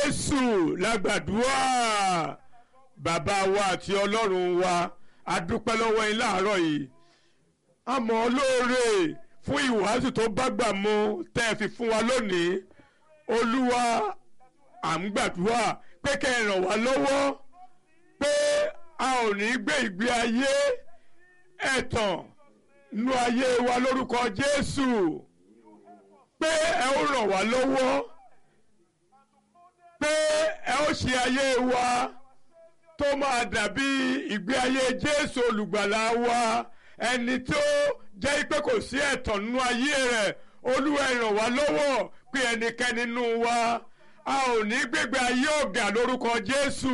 jésù lágbàdúrà bàbá wa àti ọlọ́run wa a dúpẹ́ lọ́wọ́ yín láàárọ̀ yìí a mọ̀ ọ́ lóore fún ìwàásù tó bá gbà mu tẹ́ ẹ fi fún wa lónìí olúwa à ń gbàdúrà pé kẹ́ ẹ ràn wá lọ́wọ́ pé a ò ní gbé ìgbé ayé ẹ̀tàn nú ayé wa lórúkọ jésù pé ẹ ó ràn wá lọ́wọ́ pé ẹ ó ṣe ayé wa tó máa dàbí ìgbé ayé jésù olùgbàlà wa ẹni tó jẹ́ pé kò sí ẹ̀tàn nínú ayé rẹ̀ olúwa ẹ ràn wá lọ́wọ́ pé ẹnikẹ́ni nínú wa a ò ní gbégbé ayé ọ̀gá lórúkọ jésù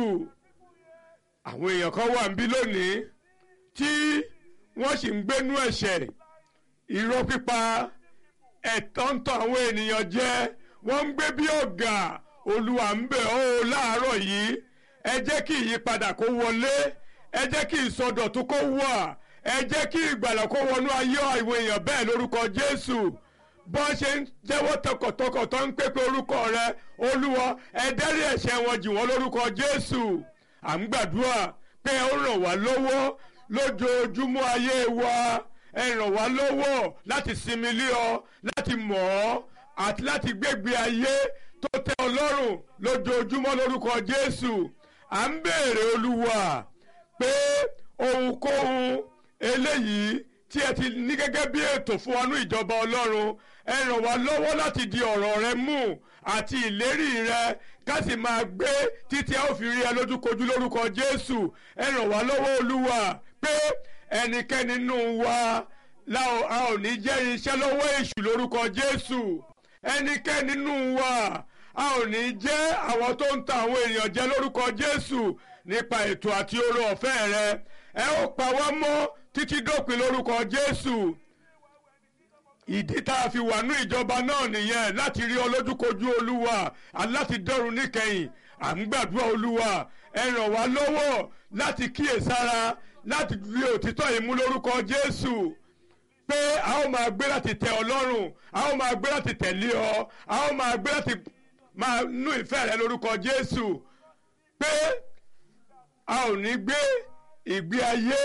àwọn èèyàn kan wà níbí lónìí tí wọ́n sì ń gbénú ẹ̀ṣẹ̀ irọ́ pípa ẹ̀tàn ń tàn àwọn ènìyàn jẹ wọ́n ń gbé bí ọ̀gá olúwa ń bẹ̀ ọ́ láàárọ̀ yìí ẹ jẹ́ kí ìyípadà kó wọlé ẹ jẹ́ kí ìsọdọ̀tún kó wà ẹ jẹ́ kí ìgbàlà kó wọnú ayé àwọn èèyàn bẹ́ẹ̀ lórúkọ jésù bọ́n ṣe ń jẹ́wọ́ tọkàntọkàn tó ń pépé orúkọ rẹ olúwa ẹ dẹ́rí ẹ̀ṣẹ̀ wọn jì wọ́n lórúkọ jésù à ń gbàdúrà pé ó ràn wá lọ́wọ́ lójoojúmọ́ ayé wa ẹ ràn wá lọ́wọ́ láti sinmi lé ọ láti mọ̀ ọ́ àti láti gbégbé ayé tó tẹ́ ọ lọ́rùn lójoojúmọ́ lórúkọ jésù à ń béèrè olúwa pé ohunkóhun eléyìí tí ẹ ti ní gẹ́gẹ́ bí ètò fún wa ní ìjọba ọlọ́run ẹ ràn wá lọ́wọ́ láti di ọ̀rọ̀ rẹ mú àti ìlérí rẹ ká sì máa gbé títí a ó fi rí ẹ lójúkojú lórúkọ jésù ẹ ràn wá lọ́wọ́ olúwa pé ẹnikẹ́ni nínú wa a ò ní jẹ́ iṣẹ́ lọ́wọ́ èṣù lórúkọ jésù ẹnikẹ́ni nínú wa a ò ní jẹ́ àwọn tó ń ta àwọn èèyàn jẹ lórúkọ jésù nípa ètò àti oore ọ̀fẹ́ rẹ ẹ ó pa wá mọ́ títí dópin lórúkọ jésù ìdí tá a fi wà ní ìjọba náà nìyẹn láti rí ọlójúkojú olúwa aláti dọ́run níkẹyìn à ń gbàdúrà olúwa ẹ ràn wá lọ́wọ́ láti kíyèsára láti rí òtítọ́ yìí mú lórúkọ jésù pé a ó máa gbé láti tẹ ọlọ́run a ó máa gbé láti tẹ̀lé ọ a ó máa gbé láti máa nú ìfẹ́ rẹ lórúkọ jésù pé a ò ní gbé ìgbé ayé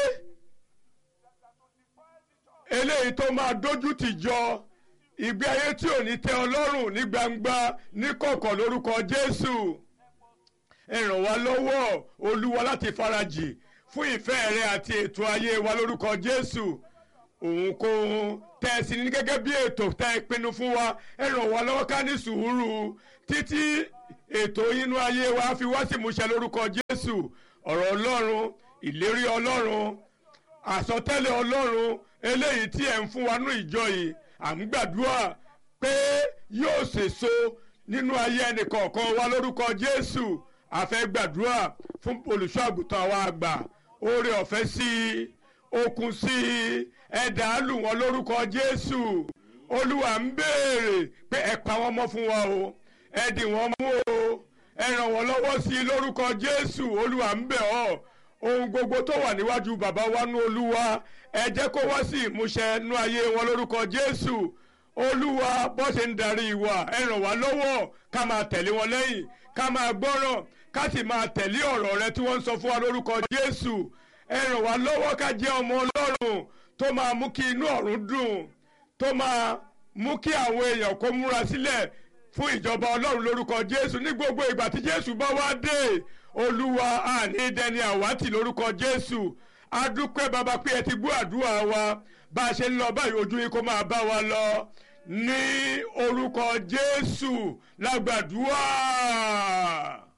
eléyìí tó máa dójú tì jọ ìgbé ayé tí ò ní tẹ ọlọ́run ní gbangba ní kọ̀kọ̀ lórúkọ jésù ẹ ràn wá lọ́wọ́ olúwa láti farajì fún ìfẹ́ rẹ àti ètò ayé wa lórúkọ jésù òun tẹ ẹ sí ní gẹ́gẹ́ bí ètò tẹ ẹ pinnu fún wa ẹ ràn wá lọ́wọ́ ká ní sùúrù títí ètò inú ayé wa fi wá sí ìmúṣẹ lórúkọ jésù ọ̀rọ̀ ọlọ́run ìlérí ọlọ́run àsọtẹ́lẹ̀ ọlọ́run eléyìí tí ẹ̀ ń fún wa ní ìjọ yìí à ń gbàdúrà pé yóò ṣèso nínú ayé ẹnìkọ̀ọ̀kan wa lórúkọ jésù a fẹ́ gbàdúrà fún olùṣọ́ àgùntàn wa àgbà oore ọ̀fẹ́ sí i okun sí i ẹ̀dá lù wọ́n lórúkọ jésù olúwa ń béèrè pé ẹ pa wọ́n mọ́ fún wa o ẹ dì wọ́n mú o ẹ ràn wọ́n lọ́wọ́ sí i lórúkọ jésù olúwa ń bẹ̀ ọ́ ohun gbogbo tó wà níwájú bàbá wa nú olúwa ẹ jẹ́ kó wá sí ìmúṣẹ nú ayé wọn lórúkọ jésù olúwa bó ṣe ń darí wa ẹ ràn wá lọ́wọ́ ká máa tẹ̀lé wọn lẹ́yìn ká máa gbọ́ràn ká sì máa tẹ̀lé ọ̀rọ̀ rẹ tí wọ́n ń sọ fún wa lórúkọ jésù ẹ ràn wá lọ́wọ́ ká jẹ́ ọmọ ọlọ́run tó máa mú kí inú ọ̀run dùn tó máa mú kí àwọn èèyàn kó múra sílẹ̀ fún ìjọba ọlọ́run lórúkọ jésù ní gbogbo ìgbà tí jésù bá wá dé olúwa àní dẹni àwátì lórúkọ jésù adúpẹ́ bàbá pé ẹ ti gbọ́ àdúrà wa bá a ṣe ń lọ báyìí ojú yín kó máa bá wa lọ ní orúkọ jésù lágbàdúrà.